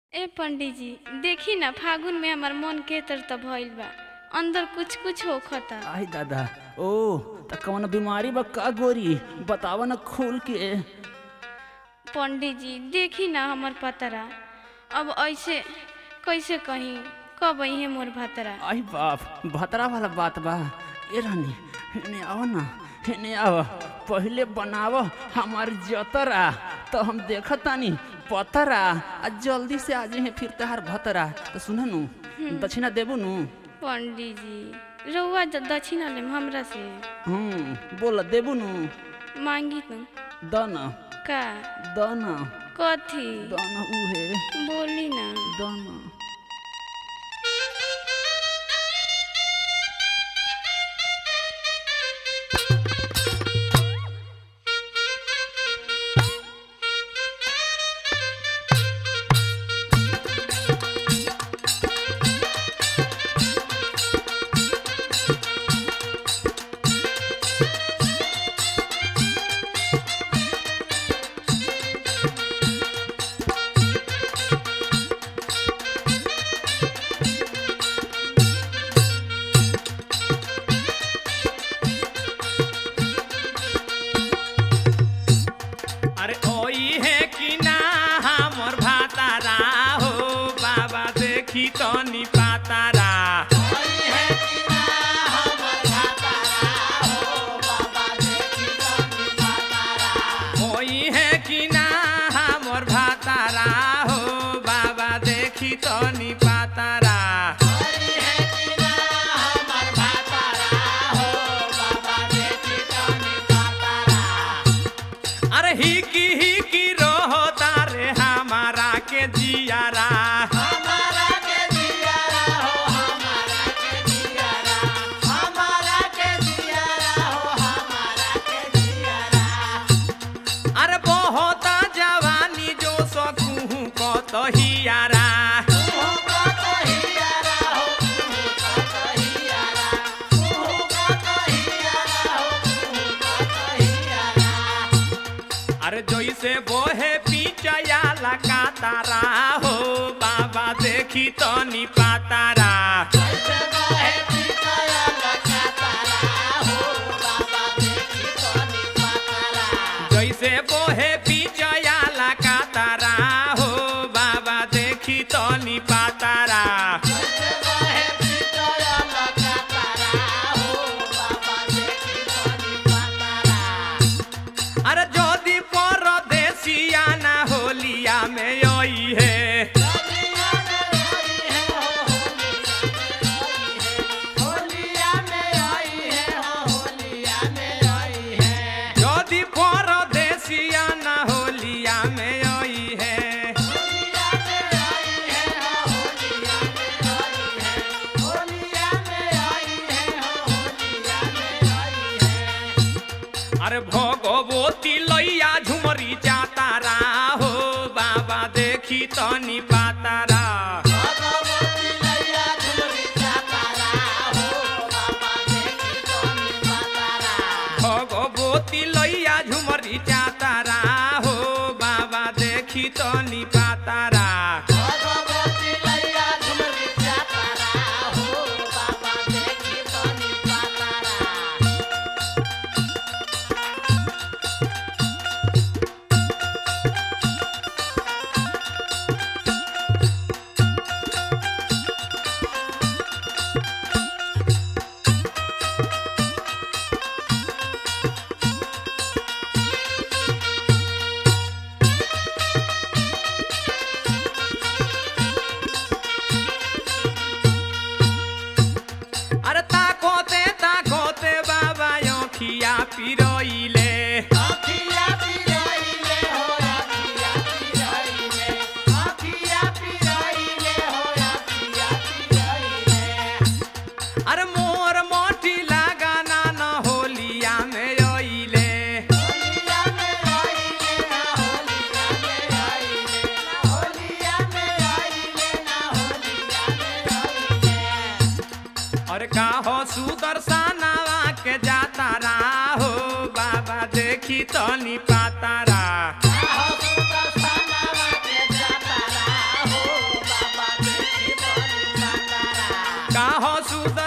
ए पंडित जी देखी ना फागुन में हमार मन के तर त भइल बा अंदर कुछ कुछ होखता आई दादा ओ त कौन बीमारी बा का गोरी बतावा न खोल के पंडित जी देखी ना हमर पतरा अब ऐसे कैसे कहीं कब है मोर भतरा आई बाप भतरा वाला बात बा ए रानी हेने आओ ना हेने आओ पहले बनाव हमार जतरा तो हम देखतानी पतरा आ जल्दी से आ जाए फिर तहार भतरा तो सुन नु दक्षिणा देबू नु पंडित जी रउआ ज- दक्षिणा लेम हमरा से हम्म बोल देबू नु मांगी तू द न का द न कथी द न उहे बोली ना द न अरे ओई है कि ना हमर भातारा हो बाबा देखी तो नी पातारा ओई है कि ना हमर भातारा हो बाबा देखी तो नी पातारा अरे ही की ही की रोहो तारे हमारा के जियारा अरे बहुत जवानी जो सकूँ को तो हियारा अरे जैसे बोहे पीछया लगा तारा हो बाबा देखी तो नी पातारा जैसे बोहे पीछया लगा तारा हो बाबा देखी तो नी पातारा अरे जोदी परदेसिया ना होलिया में आई है जोदी परदेसिया ना होलिया में आई है अरे भगवती लैया झुमरी जातारा हो बाबा देखी तनी पातारा भगवती लैया झुमरी जातारा हो बाबा देखी तनी पातारा अरे ताकोते ताकोते बाबा योखिया पिरोइले अरे मोर मोटी लगाना न होलिया में ओइले और का हो सुदर्शनवा के जातारा हो बाबा देखी तो नी पातारा हो काहो सुद